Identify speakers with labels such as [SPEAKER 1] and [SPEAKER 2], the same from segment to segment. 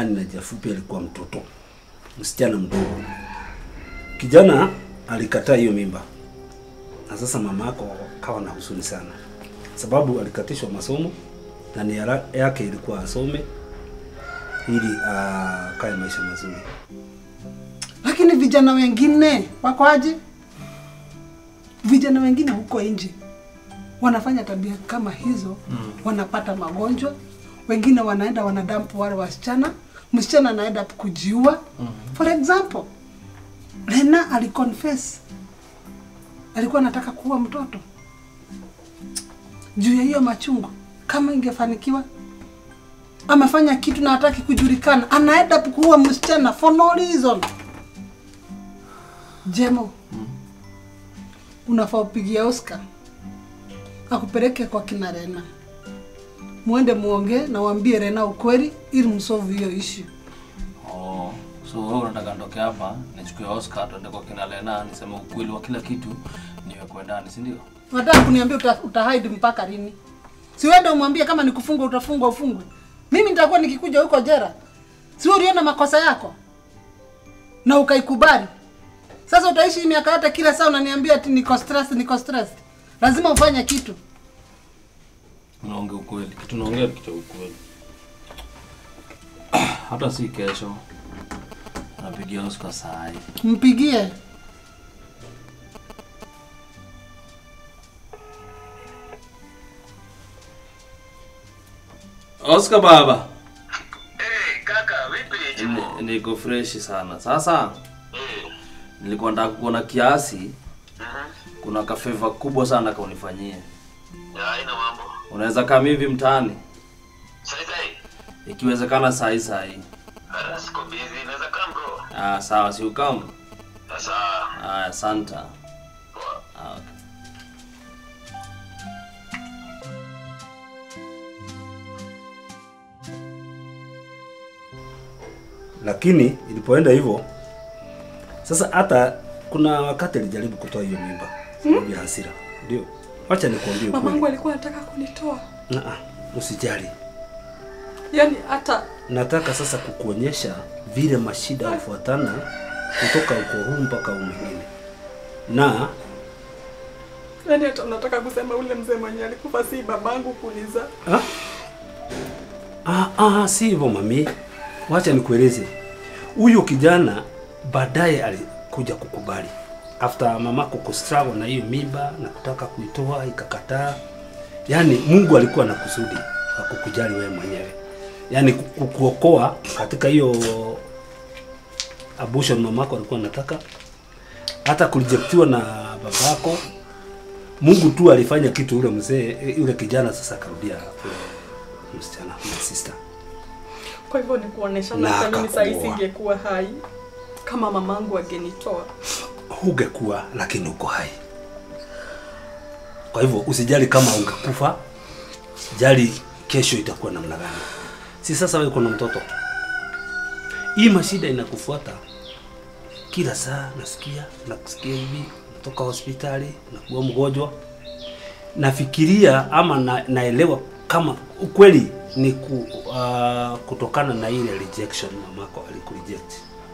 [SPEAKER 1] yani na njia fupi alikuwa mtoto, msichana mdogo. Kijana alikataa hiyo mimba, na sasa mama yako kawa na huzuni sana, sababu alikatishwa masomo na nia yake ilikuwa asome ili akae maisha mazuri.
[SPEAKER 2] Lakini vijana wengine wako aje? Vijana wengine huko nje wanafanya tabia kama hizo mm. wanapata magonjwa, wengine wanaenda wanadampu wale wasichana, msichana anaenda kujiua mm. For example, Lena aliconfess alikuwa anataka kuua mtoto juu ya hiyo machungu. Kama ingefanikiwa amefanya kitu na hataki kujulikana, anaenda kuua msichana for no reason. Jemo, unafaa upigia Oscar akupeleke kwa kina Rena, muende muongee na waambie Rena ukweli ili msolve hiyo issue.
[SPEAKER 3] Oh, so wewe unataka ndoke hapa nichukue Oscar tuende kwa kina Lena niseme ukweli wa kila kitu niwekwe ndani, si ndio?
[SPEAKER 2] Unataka kuniambia uta, utahide mpaka lini? Si uende umwambie kama ni kufungwa utafungwa ufungwe. Mimi nitakuwa nikikuja huko jera. Si wewe uliona makosa yako na ukaikubali. Sasa utaishi miaka yote kila saa unaniambia ati niko stress, niko stress. Lazima ufanye kitu.
[SPEAKER 3] Unaongea ukweli, kitu naongea ni kitu cha ukweli. Hata si kesho. Napigia Oscar saa hii.
[SPEAKER 2] Mpigie.
[SPEAKER 3] Oscar baba.
[SPEAKER 4] Hey, kaka, vipi?
[SPEAKER 3] Ni- Niko fresh sana. Sasa nilikuwa nataka kuona kiasi kuna kafeva kubwa sana kaunifanyie.
[SPEAKER 4] Ya, haina mambo.
[SPEAKER 3] Unaweza kama hivi mtaani
[SPEAKER 4] Sai sai.
[SPEAKER 3] ikiwezekana saa hii saa hii.
[SPEAKER 4] Ah, siko busy, naweza come bro.
[SPEAKER 3] Ah, sawa, si ukamu.
[SPEAKER 4] Sasa,
[SPEAKER 3] Ah, asante.
[SPEAKER 4] poa.
[SPEAKER 3] Ah, okay.
[SPEAKER 1] Lakini ilipoenda hivyo sasa, hata kuna wakati alijaribu kutoa hiyo mimba sababu ya hasira. Ndio, wacha nikwambie
[SPEAKER 5] Mamangu
[SPEAKER 1] ukweli.
[SPEAKER 5] alikuwa anataka kunitoa,
[SPEAKER 1] Ah, ah, usijali.
[SPEAKER 5] yaani hata
[SPEAKER 1] Nataka sasa kukuonyesha vile mashida hufuatana kutoka uko huu mpaka huu mwingine, na
[SPEAKER 5] yaani hata unataka kusema ule mzee mwenye alikufa si babangu kuuliza.
[SPEAKER 1] ah, ah, ah, si hivyo mami, wacha nikueleze. Huyo kijana baadaye alikuja kukubali after mamako kustruggle na hiyo mimba na kutaka kuitoa ikakataa. Yaani Mungu alikuwa na kusudi la kukujali wewe mwenyewe, yaani ku- kukuokoa katika hiyo abortion mamako alikuwa anataka, hata kurejectiwa na babako. Mungu tu alifanya kitu, yule mzee yule kijana sasa akarudia kwa msichana my sister.
[SPEAKER 5] Kwa hivyo ni kuonesha
[SPEAKER 1] Na
[SPEAKER 5] hata mimi saa hii
[SPEAKER 1] akakuoa.
[SPEAKER 5] singekuwa hai kama mamangu agenitoa.
[SPEAKER 1] hungekuwa lakini uko hai. Kwa hivyo usijali kama ungekufa, jali kesho itakuwa namna gani. Si sasa wewe kuna mtoto, hii mashida inakufuata kila saa, nasikia nakusikia hivi, natoka hospitali, nakuwa mgonjwa. Nafikiria ama na, naelewa kama ukweli ni ku, uh, kutokana na ile rejection mamako alikureject.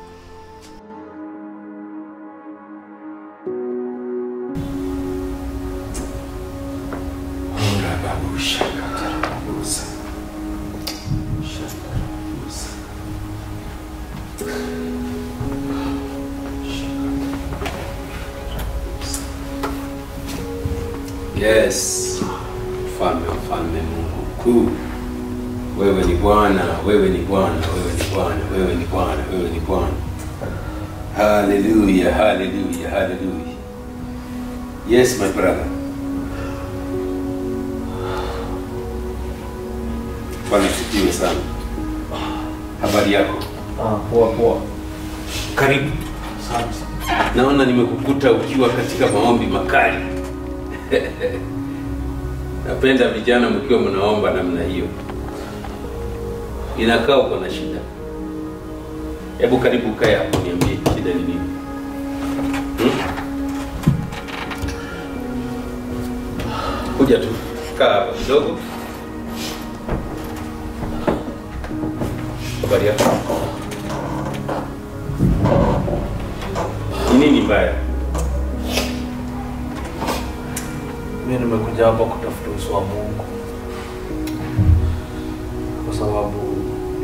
[SPEAKER 6] Yes, mfalme mfalme, Mungu mkuu, wewe ni Bwana, wewe ni Bwana, wewe ni Bwana, wewe ni Bwana, wewe ni Bwana. Hallelujah, hallelujah, hallelujah. Yes, my brother. Bwana sifiwe sana. Habari yako?
[SPEAKER 3] Ah, poa poa.
[SPEAKER 6] Karibu. Naona nimekukuta ukiwa katika maombi makali. Napenda vijana mkiwa mnaomba namna hiyo. Inakaa uko na shida. Hebu karibu kae hapo niambie shida ni nini? Hmm? Kuja tu. Kaa hapa kidogo. Habari yako? Ni nini mbaya?
[SPEAKER 3] Mimi nimekuja hapa kutafuta uso wa Mungu kwa sababu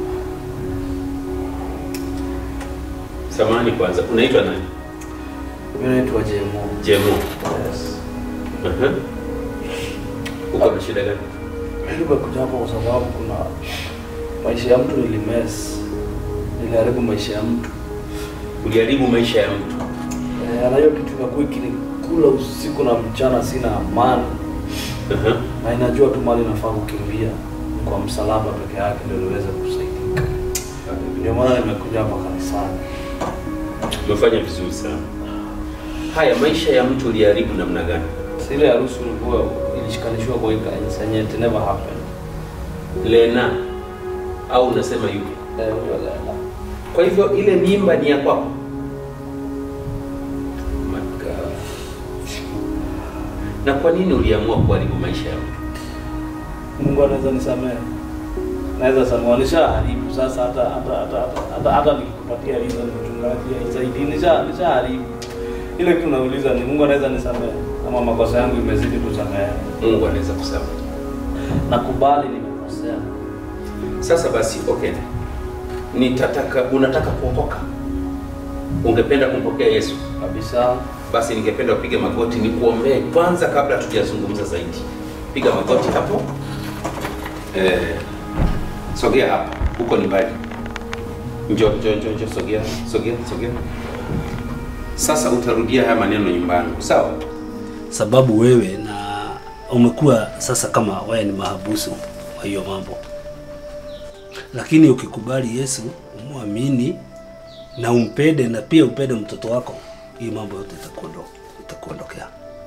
[SPEAKER 6] Samahani kwanza, unaitwa nani?
[SPEAKER 3] mimi naitwa Jemo.
[SPEAKER 6] Jemo.
[SPEAKER 3] Yes.
[SPEAKER 6] Aha. Uko na shida gani?
[SPEAKER 3] Mimi nimekuja hapa kwa sababu kuna maisha ya mtu nilimess, niliharibu maisha ya mtu
[SPEAKER 6] Uliharibu maisha ya mtu.
[SPEAKER 3] Eh, na hiyo kitu imekuwa ikinikula usiku na mchana, sina amani
[SPEAKER 6] Aha.
[SPEAKER 3] na inajua tu mali nafaa kukimbia ni kwa msalaba peke yake ndio niweze kusaidika. Ndio maana nimekuja hapa kanisani.
[SPEAKER 6] Umefanya vizuri sana. Haya, maisha ya mtu uliharibu namna gani?
[SPEAKER 3] Si ile harusi ulikuwa ilishikanishwa kwa hii kanisa yenye it never happened.
[SPEAKER 6] Lena au unasema yupi?
[SPEAKER 3] Eh, huyo Lena.
[SPEAKER 6] Kwa hivyo ile mimba ni ya kwako? My God. Na kwa nini uliamua kuharibu maisha ya mtu?
[SPEAKER 3] Mungu anaweza nisamehe. Naweza samehe nishaharibu sasa hata hata hata hata hata, hata nikikupatia hizo ni mchungaji haisaidii nisha nishaharibu. Ile kitu nauliza ni Mungu anaweza nisamehe kama makosa yangu imezidi kusamehe.
[SPEAKER 6] Mungu anaweza kusamehe.
[SPEAKER 3] Nakubali nimekosea.
[SPEAKER 6] Sasa basi, okay, nitataka unataka kuokoka, ungependa kumpokea Yesu,
[SPEAKER 3] Kabisa.
[SPEAKER 6] basi ningependa upige magoti nikuombee kwanza, kabla hatujazungumza zaidi. Piga magoti hapo. Eh, sogea hapa, huko ni mbali. Njoo, njoo, njoo, njoo, sogea, sogea, sogea. Sasa utarudia haya maneno nyumbani, sawa?
[SPEAKER 1] sababu wewe na umekuwa sasa kama wewe ni mahabusu wa hiyo mambo, lakini ukikubali Yesu umwamini na umpende na pia upende mtoto wako, hii mambo yote itakuondo itakuondokea.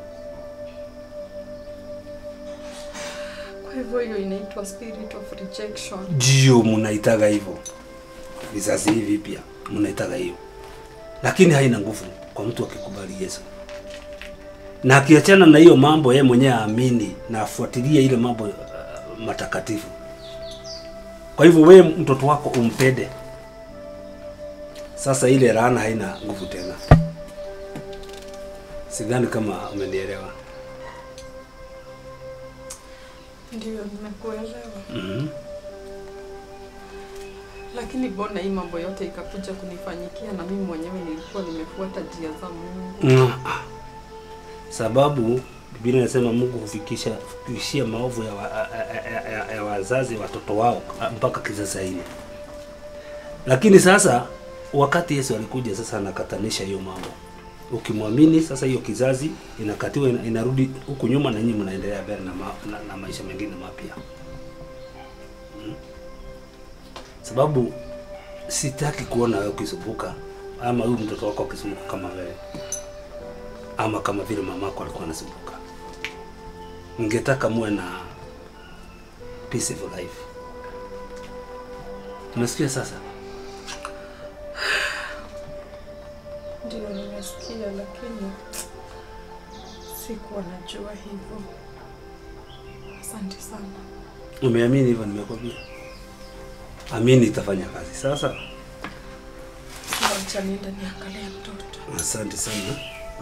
[SPEAKER 5] Kwa hivyo hiyo inaitwa spirit of rejection.
[SPEAKER 1] Ndio mnaitaga hivyo, vizazi hivi pia mnaitaga hiyo, lakini haina nguvu kwa mtu akikubali Yesu na akiachana na hiyo mambo, yeye mwenyewe aamini na afuatilie ile mambo uh, matakatifu. Kwa hivyo wewe mtoto wako umpende, sasa ile laana haina nguvu tena. Sidhani kama umenielewa.
[SPEAKER 5] Ndio, nimekuelewa.
[SPEAKER 1] mm
[SPEAKER 5] Lakini mbona hii mambo yote ikakuja kunifanyikia na mimi mwenyewe nilikuwa nimefuata njia za Mungu?
[SPEAKER 1] Sababu Biblia inasema Mungu hufikisha hufikishia maovu ya, wa, ya, ya, ya, ya wazazi watoto wao mpaka kizazi hili. Lakini sasa wakati Yesu alikuja sasa anakatanisha hiyo mambo. Ukimwamini sasa hiyo kizazi inakatiwa ina- inarudi huku nyuma na nyinyi mnaendelea mbele na, ma, na, na maisha mengine mapya. Mm. Sababu sitaki kuona wewe ukisumbuka ama huyu mtoto wako akisumbuka kama wewe ama kama vile mamako alikuwa anasumbuka. Ningetaka muwe na peaceful life. Unasikia sasa?
[SPEAKER 5] Ndio, nimesikia, lakini sikuwa najua hivyo. Asante sana.
[SPEAKER 1] Umeamini hivyo nimekwambia. Amini itafanya kazi. Sasa
[SPEAKER 5] Wacha niende niangalie mtoto.
[SPEAKER 1] asante sana.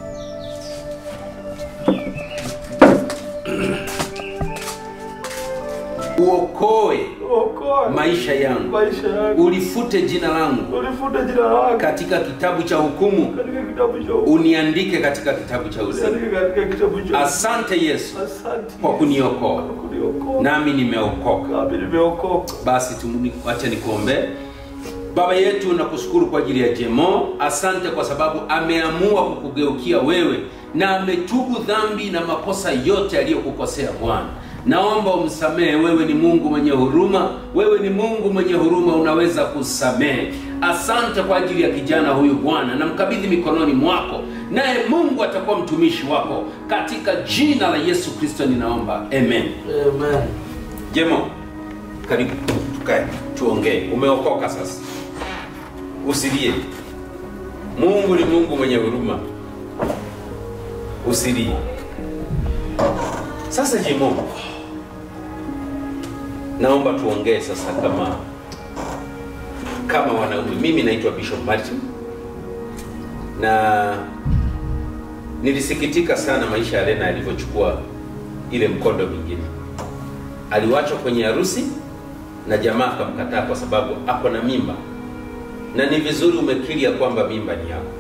[SPEAKER 6] Uokoe
[SPEAKER 3] Okoa
[SPEAKER 6] maisha yangu,
[SPEAKER 3] maisha yangu.
[SPEAKER 6] ulifute jina langu
[SPEAKER 3] Ulifute jina lako
[SPEAKER 6] katika kitabu cha hukumu,
[SPEAKER 3] katika kitabu cha
[SPEAKER 6] uniandike katika kitabu cha uzima.
[SPEAKER 3] Usiandike katika kitabu cha
[SPEAKER 6] Asante Yesu
[SPEAKER 3] Asante
[SPEAKER 6] kwa kuniokoa,
[SPEAKER 3] kwa kuniokoa.
[SPEAKER 6] nami nimeokoka.
[SPEAKER 3] Nami nimeokoka.
[SPEAKER 6] Basi tumuni- wacha nikuombee. Baba yetu, nakushukuru kwa ajili ya Jemo. Asante kwa sababu ameamua kukugeukia wewe na ametubu dhambi na makosa yote aliyokukosea Bwana. Naomba umsamehe. Wewe ni Mungu mwenye huruma, wewe ni Mungu mwenye huruma, unaweza kusamehe. Asante kwa ajili ya kijana huyu Bwana, namkabidhi mikononi mwako, naye Mungu atakuwa mtumishi wako, katika jina la Yesu Kristo ninaomba, amen.
[SPEAKER 3] Amen.
[SPEAKER 6] Jemo, karibu tukae tuongee. Umeokoka sasa, usilie. Mungu ni Mungu mwenye huruma, usilie. Sasa Jemo, naomba tuongee sasa kama kama wanaume. Mimi naitwa Bishop Martin na nilisikitika sana maisha ya Lena alivyochukua ile mkondo mingine. Aliwachwa kwenye harusi na jamaa akamkataa kwa sababu ako na mimba, na ni vizuri umekiri ya kwamba mimba ni yako.